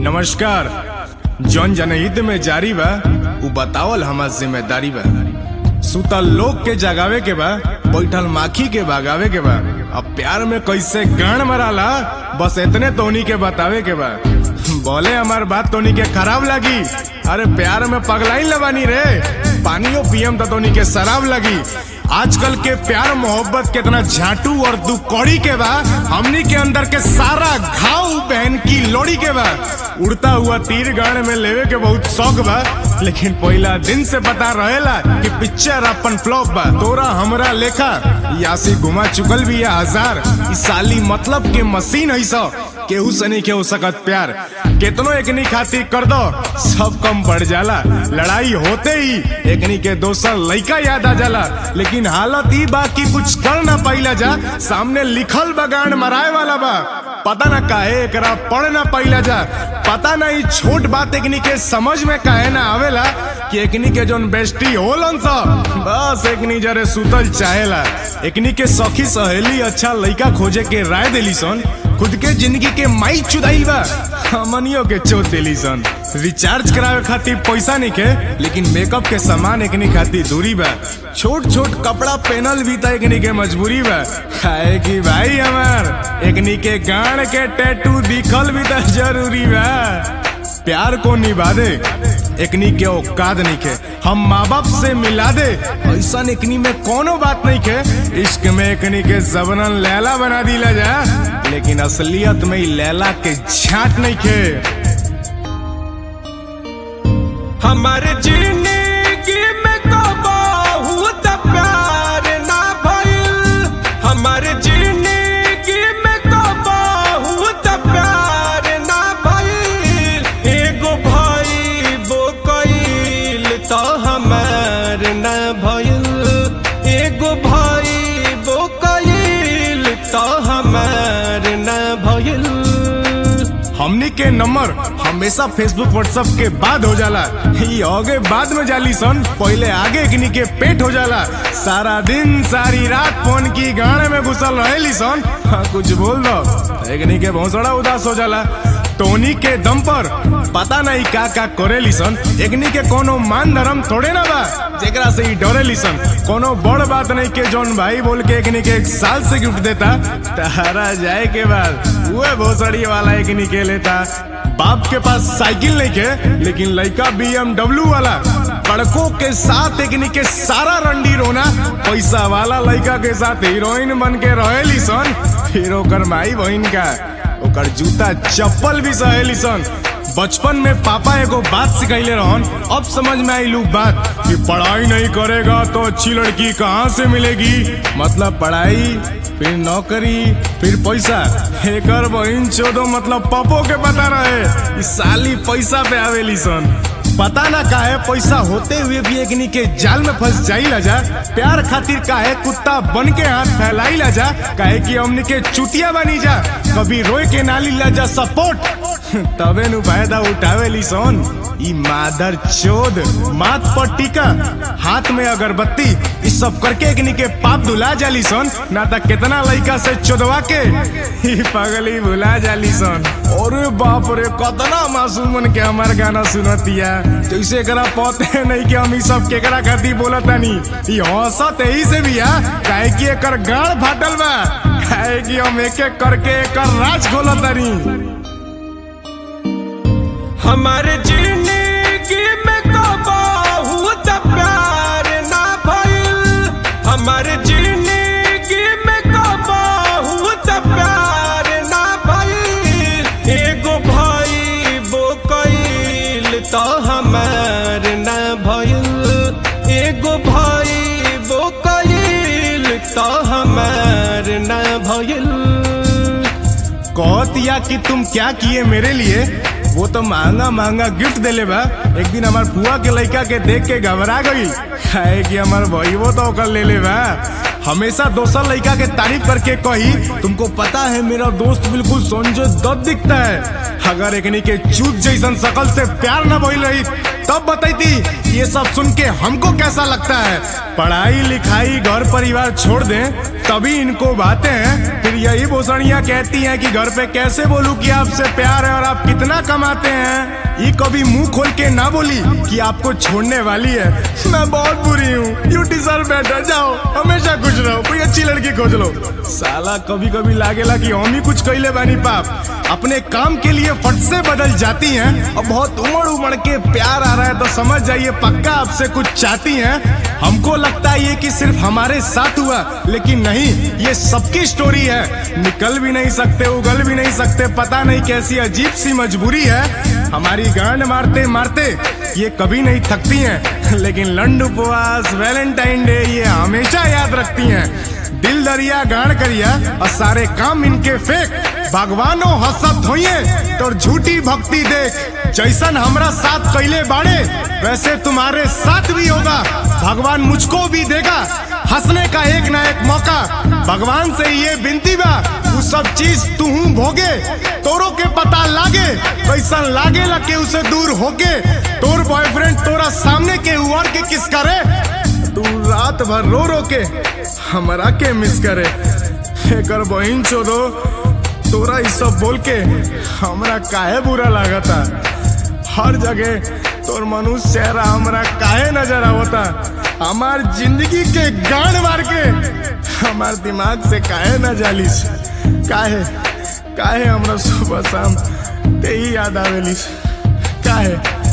नमस्कार जौन जनहित में जारी बा उ बतावल हमार जिम्मेदारी बा सुतल लोग के जगावे के बा बैठल माखी के भगावे के बा अब प्यार में कैसे गान मराला बस इतने तोनी के बतावे के बा बोले हमार बात तोनी के खराब लगी अरे प्यार में पगलाई लबानी रे पानियो पियम तो तोनी के शराब लगी आजकल के प्यार मोहब्बत कितना झाटू और दुकौड़ी के बा हमनी के अंदर के सारा घाव बहन की लोड़ी के बा उड़ता हुआ तीर गाड़ में लेवे के बहुत शौक बा लेकिन पहला दिन से पता रहेला कि पिक्चर अपन फ्लॉप बा तोरा हमरा लेखा यासी घुमा चुकल भी है हजार ई साली मतलब के मशीन है सो केहू से नहीं केहू सकत प्यार केतनो एकनी खातिर कर दो सब कम बढ़ जाला लड़ाई होते ही एकनी के दोसर लइका याद आ जाला लेकिन हालत ही बा कि कुछ कर ना पाइला जा सामने लिखल बगान मराए वाला बा पता ना काहे एकरा पढ़ ना पाइला जा पता नहीं छोट बात एकनी के समझ में काहे ना आवेला कि एकनी के जोन बेस्टी होलन सा बस एकनी जरे सुतल चाहेला एकनी के सखी सहेली अच्छा लइका खोजे के राय देली सन खुद के जिंदगी के माई चुदाई बा हमनियो के चोट देली सन रिचार्ज करावे खातिर पैसा नहीं के लेकिन मेकअप के सामान एकनी खातिर दूरी बा छोट छोट कपड़ा पहनल भी त एकनी के मजबूरी बा खाए की भाई हमार एकनी के गाड़ के टैटू दिखल भी त जरूरी बा प्यार को निभा दे एकनी के औकात नहीं के हम माँ बाप से मिला दे ऐसा एकनी में कोनो बात नहीं के इश्क में एकनी के जबरन लैला बना दिला जा लेकिन असलियत में ही लैला के झाट नहीं के हमारे जिंदगी में कबहू त प्यार ना भइल हमारे जिंदगी में कबहू त प्यार ना भइल एगो भाई बो कइल त हमार ना भइल एगो भाई बो कइल त हमार ना भइल हमनी के नंबर हमेशा फेसबुक व्हाट्सएप के बाद हो जाला ये आगे बाद में जाली सन पहले आगे एकनी के पेट हो जाला सारा दिन सारी रात फोन की गाने में घुसल रहेली सन हाँ, कुछ बोल दो एकनी के भौसड़ा उदास हो जाला टोनी के दम पर पता नहीं का का करेली सन एकनी के कोनो मान धर्म थोड़े ना बा जेकरा से ही डरेली सन कोनो बड़ बात नहीं के जौन भाई बोल के एकनी के एक साल से गिफ्ट देता तहरा जाए के बाद वो भोसड़ी वाला एकनी के लेता बाप के पास साइकिल नहीं के लेकिन लड़का बीएमडब्ल्यू वाला कड़कों के साथ एकनी के सारा रंडी रोना पैसा वाला लड़का के साथ हीरोइन बन के रहेली सन फिर ओकर माई बहन का ओकर जूता चप्पल भी सहेली सन बचपन में पापा एगो बात सिखैले रहन अब समझ में आई लू बात कि पढ़ाई नहीं करेगा तो अच्छी लड़की कहाँ से मिलेगी मतलब पढ़ाई फिर नौकरी फिर पैसा एकर बहिन चोदो मतलब पापो के पता रहे इस साली पैसा पे आवेली सन पता ना काहे पैसा होते हुए भी एकनी के जाल में फंस जाइला जा प्यार खातिर काहे कुत्ता बन के हाथ फैलाइला जा काहे कि हमनी के चुतिया बनी जा कभी रोए के नाली ला जा सपोर्ट तबे नु फायदा उठावेली सोन ई मादर चोद माथ पर टीका हाथ में अगरबत्ती ई सब करके एकनी के पाप धुला जाली सोन ना त कितना लइका से चोदवा के ई पगली भुला जाली सोन अरे बाप रे कतना मासूमन के हमार गाना सुनतिया जैसे एकरा पते नहीं कि हम ई सब केकरा खातिर बोलतानी ई हंसत एही से भी आ काहे कि एकर गाड़ फाटल बा काहे कि हम एक एक करके एकर राज खोलतानी हमारे जिंदगी में कबहू त प्यार ना भइल हमारे जिंदगी में कबहू त प्यार ना भइल एगो भाई बो कइल त हमार ना भइल एगो भाई बो कइल त हमार ना भइल कहतिया कि तुम क्या किए मेरे लिए वो तो महंगा महंगा गिफ्ट देले बा एक दिन हमार फुआ के लड़का के देख के घबरा गई है कि हमार भईवो तो ओकर ले ले बा हमेशा दोसर लड़का के तारीफ करके कही तुमको पता है मेरा दोस्त बिल्कुल संजय दत्त दिखता है अगर एकनी के चूत जैसन शकल से प्यार न भइल रही तब बताई ये सब सुन के हमको कैसा लगता है पढ़ाई लिखाई घर परिवार छोड़ दें तभी इनको बातें हैं फिर यही भोसड़ियाँ कहती हैं कि घर पे कैसे बोलूं कि आपसे प्यार है और आप कितना कमाते हैं ये कभी मुंह खोल के ना बोली कि आपको छोड़ने वाली है मैं बहुत बुरी हूँ यू डिजर्व बेटर जाओ हमेशा खुश रहो कोई अच्छी लड़की खोज लो साला कभी कभी लागेला कि हम ही कुछ कैले बानी पाप अपने काम के लिए फट से बदल जाती हैं और बहुत उमड़ उमड़ के प्यार आ रहा है तो समझ जाइए पक्का आपसे कुछ चाहती हैं हमको लगता है ये कि सिर्फ हमारे साथ हुआ लेकिन नहीं ये सबकी स्टोरी है निकल भी नहीं सकते उगल भी नहीं सकते पता नहीं कैसी अजीब सी मजबूरी है हमारी गांड मारते मारते ये कभी नहीं थकती हैं लेकिन लंड उपवास वैलेंटाइन डे ये हमेशा याद रखती हैं दिल दरिया गाड़ करिया और सारे काम इनके फेक भगवानो हसत होइए तो झूठी भक्ति देख जैसन हमरा साथ कैले बाड़े वैसे तुम्हारे साथ भी होगा भगवान मुझको भी देगा हंसने का एक ना एक मौका भगवान से ये विनती बा तू सब चीज तू भोगे तोरो के पता लागे कैसन लागे लगे उसे दूर होके तोर बॉयफ्रेंड तोरा सामने के उड़ के किस करे तू रात भर रो रो के हमरा के मिस करे एकर बहिन चोदो तोरा ई सब बोल के हमरा काहे बुरा लागता हर जगह तोर मनुष्य चेहरा हमरा काहे नजर आवता हमार जिंदगी के गांड मार के हमार दिमाग से काहे न जालिस काहे काहे हमरा सुबह शाम ते ही याद आवेलिस काहे